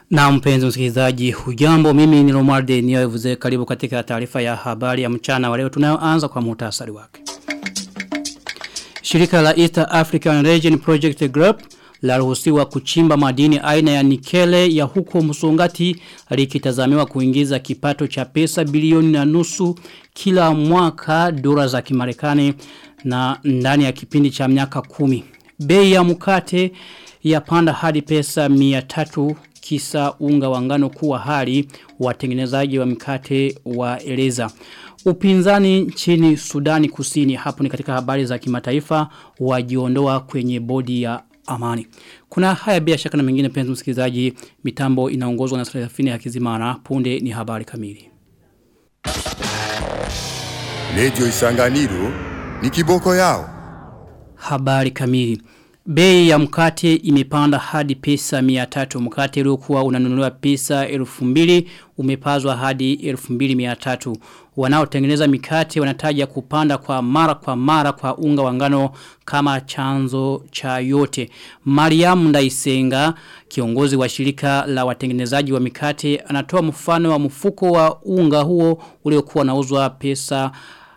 Na mpenzi msikilizaji hujambo mimi ni Romualde niyoevuze karibu katika taarifa ya habari ya mchana wa leo tunayoanza kwa muhtasari wake. Shirika la East African Region Project Group laruhusiwa kuchimba madini aina ya nikele ya huko Musongati likitazamiwa kuingiza kipato cha pesa bilioni na nusu kila mwaka dola za Kimarekani na ndani ya kipindi cha miaka kumi. Bei ya mkate ya panda hadi pesa 300 kisa unga wangano kuwa hali watengenezaji wa mikate waeleza. Upinzani nchini Sudani Kusini hapo ni katika habari za kimataifa wajiondoa kwenye bodi ya amani. Kuna haya bila shaka na mengine penzi msikilizaji mitambo inaongozwa na Serafini Hakizimana punde ni habari kamili. Radio Isanganiro ni kiboko yao. Habari kamili. Bei ya mkate imepanda hadi pesa 300 mkate uliokuwa unanunuliwa pesa 2000 umepazwa hadi 2300 wanaotengeneza mikate wanataja kupanda kwa mara kwa mara kwa unga wa ngano kama chanzo cha yote Mariam Ndaisenga kiongozi wa shirika la watengenezaji wa mikate anatoa mfano wa mfuko wa unga huo uliokuwa unauzwa pesa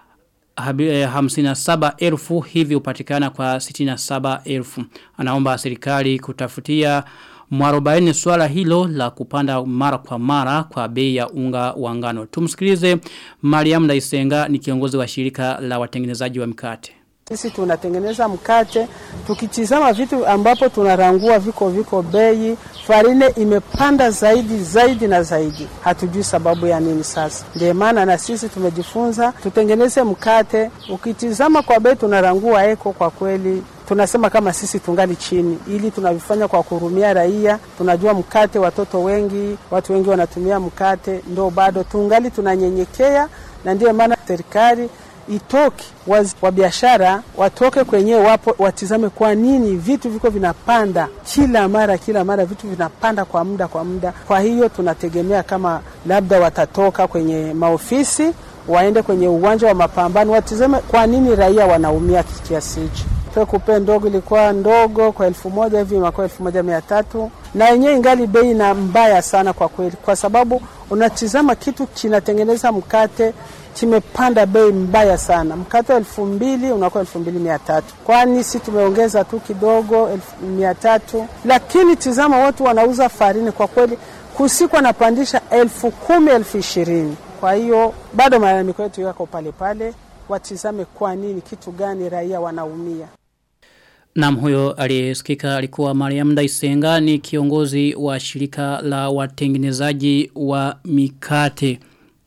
hamsina saba elfu hivi upatikana kwa sitina saba elfu. Anaomba serikali kutafutia mwarobaini swala hilo la kupanda mara kwa mara kwa bei ya unga wa ngano. Tumsikilize Mariam Ndaisenga ni kiongozi wa shirika la watengenezaji wa mikate. Sisi tunatengeneza mkate, tukitizama vitu ambapo tunarangua viko viko bei, farine imepanda zaidi zaidi na zaidi. Hatujui sababu ya nini sasa. Ndiyo maana na sisi tumejifunza tutengeneze mkate, ukitizama kwa bei tunarangua eko kwa kweli tunasema kama sisi tungali chini, ili tunavifanya kwa kurumia raia. Tunajua mkate, watoto wengi, watu wengi wanatumia mkate, ndo bado tungali tunanyenyekea, na ndiyo maana serikali itoke wazi wa biashara watoke kwenye wapo watizame kwa nini vitu viko vinapanda kila mara kila mara vitu vinapanda kwa muda kwa muda kwa hiyo tunategemea kama labda watatoka kwenye maofisi waende kwenye uwanja wa mapambano watizame kwa nini raia wanaumia kiasi hichi pekupe ndogo ilikuwa ndogo kwa elfu moja hivi inakuwa elfu moja mia tatu na yenyewe ingali bei na mbaya sana kwa kweli kwa sababu unatizama kitu kinatengeneza mkate kimepanda bei mbaya sana. Mkate wa elfu mbili unakuwa elfu mbili mia tatu kwani si tumeongeza tu kidogo elfu mia tatu lakini tizama, watu wanauza farini kwa kweli, kusiku anapandisha elfu kumi elfu ishirini Kwa hiyo bado malalamiko yetu yako pale pale, watizame kwa nini, kitu gani raia wanaumia. Nam huyo aliyesikika alikuwa Mariam Daisenga ni kiongozi wa shirika la watengenezaji wa mikate.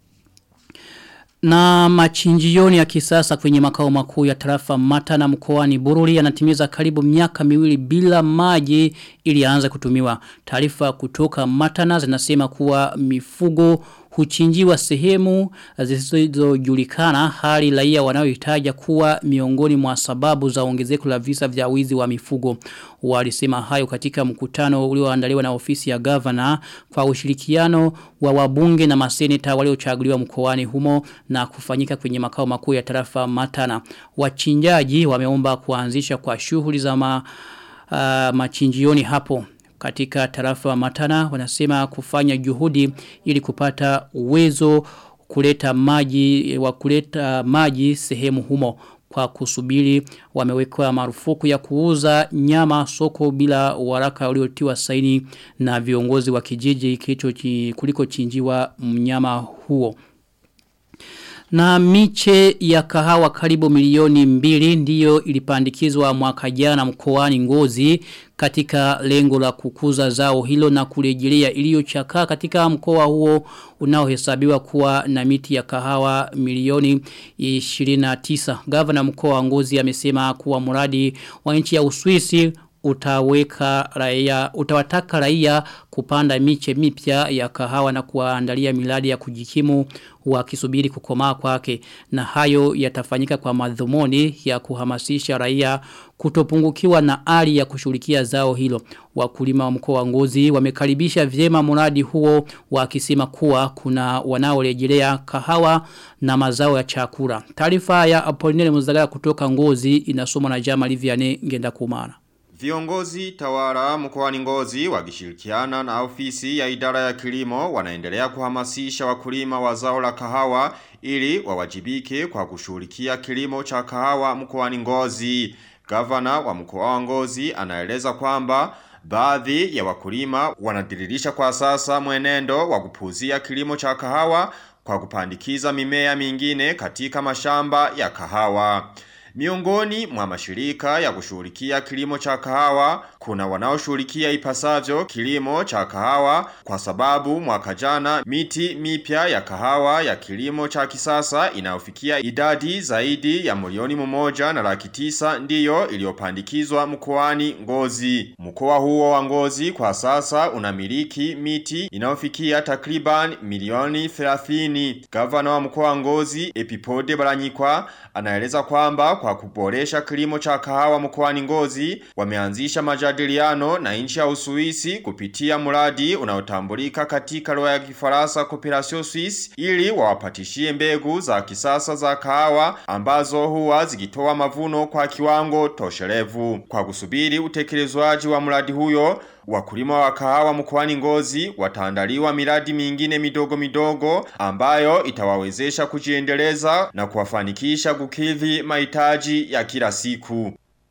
Na machinjioni ya kisasa kwenye makao makuu ya tarafa mata na mkoani bururi yanatimiza karibu miaka miwili bila maji ili aanze kutumiwa. Taarifa kutoka matana zinasema kuwa mifugo huchinjiwa sehemu zisizojulikana hali raia wanaohitaja kuwa miongoni mwa sababu za ongezeko la visa vya wizi wa mifugo. Walisema hayo katika mkutano ulioandaliwa na ofisi ya governor kwa ushirikiano wa wabunge na maseneta waliochaguliwa mkoani humo na kufanyika kwenye makao makuu ya tarafa Matana. Wachinjaji wameomba kuanzisha kwa shughuli za ma, uh, machinjioni hapo katika tarafa wa Matana wanasema kufanya juhudi ili kupata uwezo kuleta maji wa kuleta maji sehemu humo kwa kusubiri wamewekwa marufuku ya kuuza nyama soko bila waraka uliotiwa saini na viongozi wa kijiji kilicho kuliko chinjiwa mnyama huo na miche ya kahawa karibu milioni mbili ndiyo ilipandikizwa mwaka jana mkoani ngozi katika lengo la kukuza zao hilo na kurejelea iliyochakaa katika mkoa huo unaohesabiwa kuwa na miti ya kahawa milioni 29. Gavana mkoa wa ngozi amesema kuwa mradi wa nchi ya Uswisi utaweka raia utawataka raia kupanda miche mipya ya kahawa na kuandalia miladi ya kujikimu wakisubiri kukomaa kwake na hayo yatafanyika kwa madhumuni ya kuhamasisha raia kutopungukiwa na ari ya kushughulikia zao hilo wakulima wa mkoa wa Ngozi wamekaribisha vyema mradi huo wakisema kuwa kuna wanaorejelea kahawa na mazao ya chakula taarifa ya Apolinele Muzagara kutoka Ngozi inasomwa na Jama Liviane ngenda kumara Viongozi tawala mkoani Ngozi wakishirikiana na ofisi ya idara ya kilimo wanaendelea kuhamasisha wakulima wa zao la kahawa ili wawajibike kwa kushughulikia kilimo cha kahawa mkoani Ngozi. Gavana wa mkoa wa Ngozi anaeleza kwamba baadhi ya wakulima wanadiririsha kwa sasa mwenendo wa kupuzia kilimo cha kahawa kwa kupandikiza mimea mingine katika mashamba ya kahawa. Miongoni mwa mashirika ya kushughulikia kilimo cha kahawa kuna wanaoshughulikia ipasavyo kilimo cha kahawa kwa sababu mwaka jana miti mipya ya kahawa ya kilimo cha kisasa inayofikia idadi zaidi ya milioni mmoja na laki tisa ndiyo iliyopandikizwa mkoani Ngozi. Mkoa huo wa Ngozi kwa sasa unamiliki miti inayofikia takriban milioni 30. Gavana wa mkoa wa Ngozi Epipode Baranyikwa anaeleza kwamba kwa kuboresha kilimo cha kahawa mkoani Ngozi wameanzisha majadiliano na nchi ya Uswisi kupitia mradi unaotambulika katika lugha ya Kifaransa Cooperation Suisse ili wawapatishie mbegu za kisasa za kahawa ambazo huwa zikitoa mavuno kwa kiwango toshelevu. Kwa kusubiri utekelezwaji wa mradi huyo Wakulima wa kahawa mkoani Ngozi wataandaliwa miradi mingine midogo midogo ambayo itawawezesha kujiendeleza na kuwafanikisha kukidhi mahitaji ya kila siku.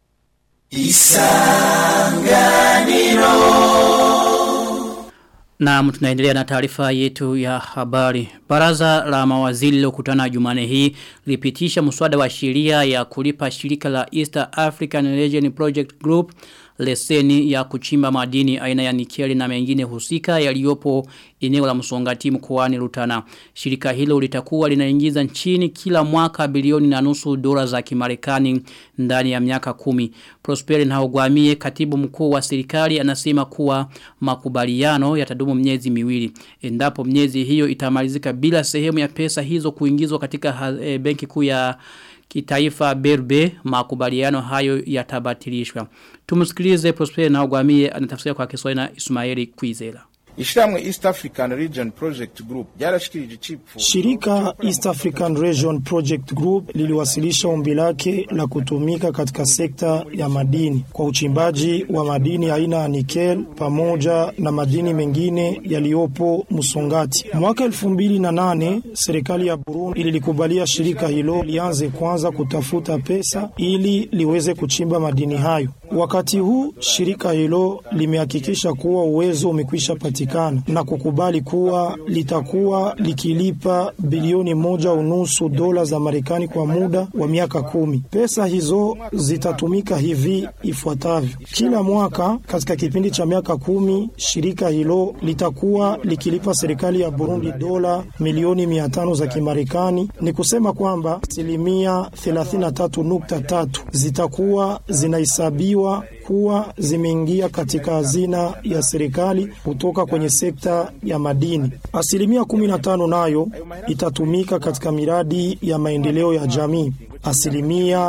Na tunaendelea na taarifa yetu ya habari. Baraza la mawaziri lilokutana Jumane hii lipitisha mswada wa sheria ya kulipa shirika la East African Region Project Group leseni ya kuchimba madini aina ya nikeli na mengine husika yaliyopo eneo la msongati mkoani Rutana. Shirika hilo litakuwa linaingiza nchini kila mwaka bilioni na nusu dola za Kimarekani ndani ya miaka kumi. Prosperi Nhaugwamie katibu mkuu wa serikali anasema kuwa makubaliano yatadumu miezi miwili. Endapo miezi hiyo itamalizika bila sehemu ya pesa hizo kuingizwa katika e, benki kuu ya kitaifa berbe makubaliano hayo yatabatilishwa. Tumsikilize Prosper na Ogwamie anatafsiri kwa Kiswahili na Ismaili Kwizera. Ishiramwe East African Region Project Group ryarashikirije chipfu. Shirika East African Region Project Group liliwasilisha ombi lake la kutumika katika sekta ya madini kwa uchimbaji wa madini aina ya nikel pamoja na madini mengine yaliyopo Musongati. Mwaka 2008 serikali ya Burundi ililikubalia shirika hilo lianze kwanza kutafuta pesa ili liweze kuchimba madini hayo. Wakati huu shirika hilo limehakikisha kuwa uwezo umekwisha patikana na kukubali kuwa litakuwa likilipa bilioni moja unusu dola za Marekani kwa muda wa miaka kumi. Pesa hizo zitatumika hivi ifuatavyo: kila mwaka katika kipindi cha miaka kumi, shirika hilo litakuwa likilipa serikali ya Burundi dola milioni mia tano za Kimarekani. Ni kusema kwamba asilimia 33.3 zitakuwa zinahesabiwa kuwa zimeingia katika hazina ya serikali kutoka kwenye sekta ya madini. Asilimia 15 nayo itatumika katika miradi ya maendeleo ya jamii. Asilimia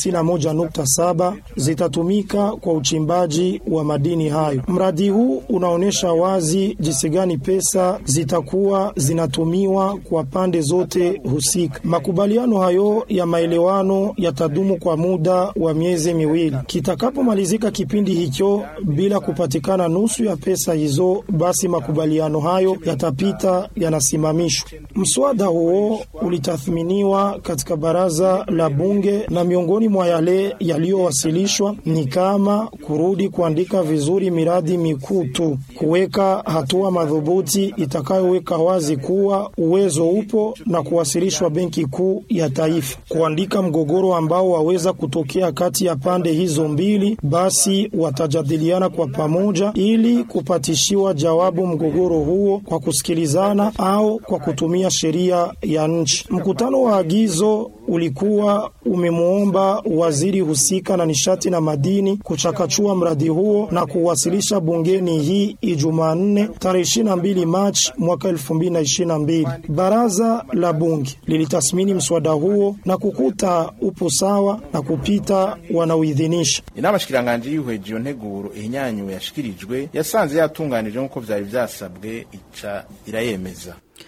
51.7 zitatumika kwa uchimbaji wa madini hayo. Mradi huu unaonyesha wazi jinsi gani pesa zitakuwa zinatumiwa kwa pande zote husika. Makubaliano hayo ya maelewano yatadumu kwa muda wa miezi miwili. Kitakapomalizika kipindi hicho bila kupatikana nusu ya pesa hizo, basi makubaliano hayo yatapita yanasimamishwa. Mswada huo ulitathminiwa katika baraza la bunge na miongoni mwa yale yaliyowasilishwa ni kama kurudi kuandika vizuri miradi mikuu tu, kuweka hatua madhubuti itakayoweka wazi kuwa uwezo upo na kuwasilishwa benki kuu ya taifa, kuandika mgogoro ambao waweza kutokea kati ya pande hizo mbili, basi watajadiliana kwa pamoja ili kupatishiwa jawabu mgogoro huo kwa kusikilizana au kwa kutumia sheria ya nchi. Mkutano wa agizo ulikuwa umemwomba waziri husika na nishati na madini kuchakachua mradi huo na kuwasilisha bungeni hii Ijumaa 4 tarehe 22 Machi mwaka 2022. Baraza la bunge lilitathmini mswada huo na kukuta upo sawa na kupita wanaoidhinisha. Inama shikiranganje yihweje iyo nteguro ihinyanyuwe yashikirijwe yasanze yatunganije nk'uko vyari vyasabwe ica irayemeza.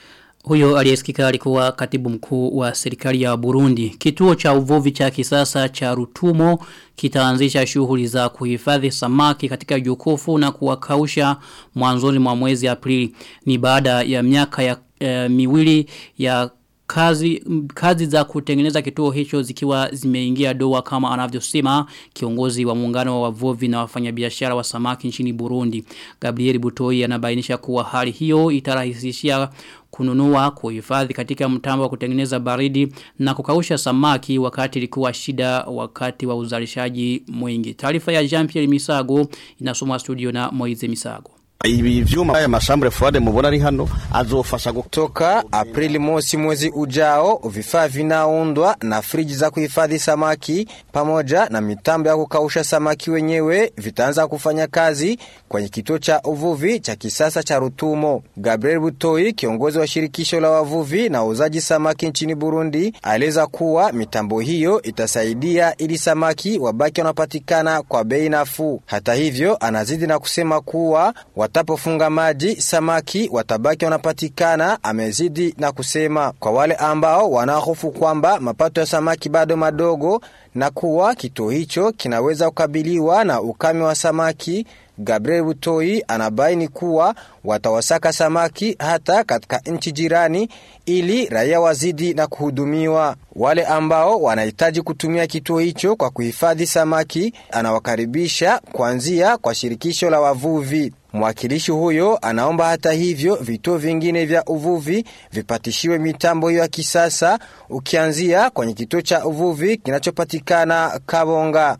Huyo aliyesikika alikuwa katibu mkuu wa serikali ya Burundi. Kituo cha uvuvi cha kisasa cha Rutumo kitaanzisha shughuli za kuhifadhi samaki katika jokofu na kuwakausha mwanzoni mwa mwezi Aprili. Ni baada ya miaka ya e, miwili ya kazi kazi za kutengeneza kituo hicho zikiwa zimeingia doa kama anavyosema kiongozi wa muungano wa wavuvi na wafanyabiashara wa samaki nchini Burundi Gabriel Butoi anabainisha kuwa hali hiyo itarahisishia kununua kuhifadhi katika mtambo wa kutengeneza baridi na kukausha samaki wakati ilikuwa shida wakati wa uzalishaji mwingi taarifa ya Jean-Pierre Misago inasomwa studio na Moize Misago ibi vyuma aya mashambre fuade mubona ari hano azofasha kutoka Aprili mosi mwezi ujao. Vifaa vinaundwa na friji za kuhifadhi samaki pamoja na mitambo ya kukausha samaki wenyewe vitaanza kufanya kazi kwenye kituo cha uvuvi cha kisasa cha Rutumo. Gabriel Butoi, kiongozi wa shirikisho la wavuvi na uzaji samaki nchini Burundi, aeleza kuwa mitambo hiyo itasaidia ili samaki wabaki wanapatikana kwa bei nafuu. Hata hivyo, anazidi na kusema kuwa watapofunga maji samaki watabaki wanapatikana. Amezidi na kusema kwa wale ambao wanahofu kwamba mapato ya samaki bado madogo na kuwa kituo hicho kinaweza kukabiliwa na ukame wa samaki. Gabriel Butoi anabaini kuwa watawasaka samaki hata katika nchi jirani ili raia wazidi na kuhudumiwa. Wale ambao wanahitaji kutumia kituo hicho kwa kuhifadhi samaki anawakaribisha kuanzia kwa shirikisho la wavuvi. Mwakilishi huyo anaomba hata hivyo vituo vingine vya uvuvi vipatishiwe mitambo hiyo ya kisasa ukianzia kwenye kituo cha uvuvi kinachopatikana Kabonga.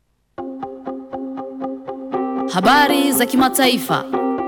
Habari za kimataifa.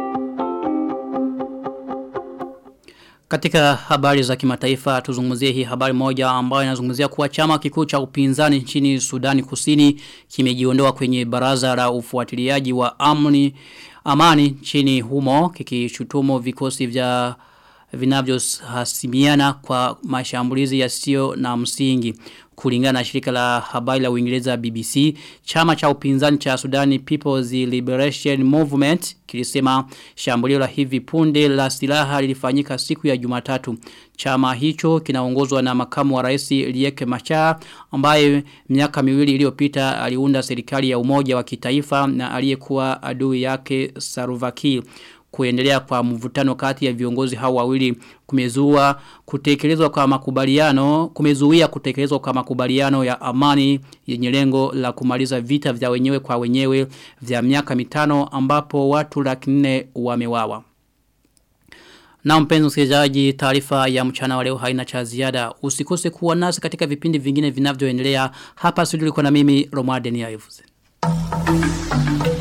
Katika habari za kimataifa tuzungumzie hii habari moja ambayo inazungumzia kuwa chama kikuu cha upinzani nchini Sudani Kusini kimejiondoa kwenye baraza la ufuatiliaji wa amni amani nchini humo kikishutumu vikosi vya vinavyohasimiana kwa mashambulizi yasiyo na msingi kulingana na shirika la habari la Uingereza BBC chama cha upinzani cha Sudani People's Liberation Movement kilisema shambulio la hivi punde la silaha lilifanyika siku ya Jumatatu chama hicho kinaongozwa na makamu wa rais Riek Machar ambaye miaka miwili iliyopita aliunda serikali ya umoja wa kitaifa na aliyekuwa adui yake Saruvaki kuendelea kwa mvutano kati ya viongozi hao wawili kumezua kutekelezwa kwa makubaliano kumezuia kutekelezwa kwa makubaliano ya amani yenye lengo la kumaliza vita vya wenyewe kwa wenyewe vya miaka mitano ambapo watu laki nne wamewawa. Na mpenzi msikilizaji taarifa ya mchana wa leo haina cha ziada. Usikose kuwa nasi katika vipindi vingine vinavyoendelea. Hapa studio liko na mimi Romuald Niyavuze. Thank you.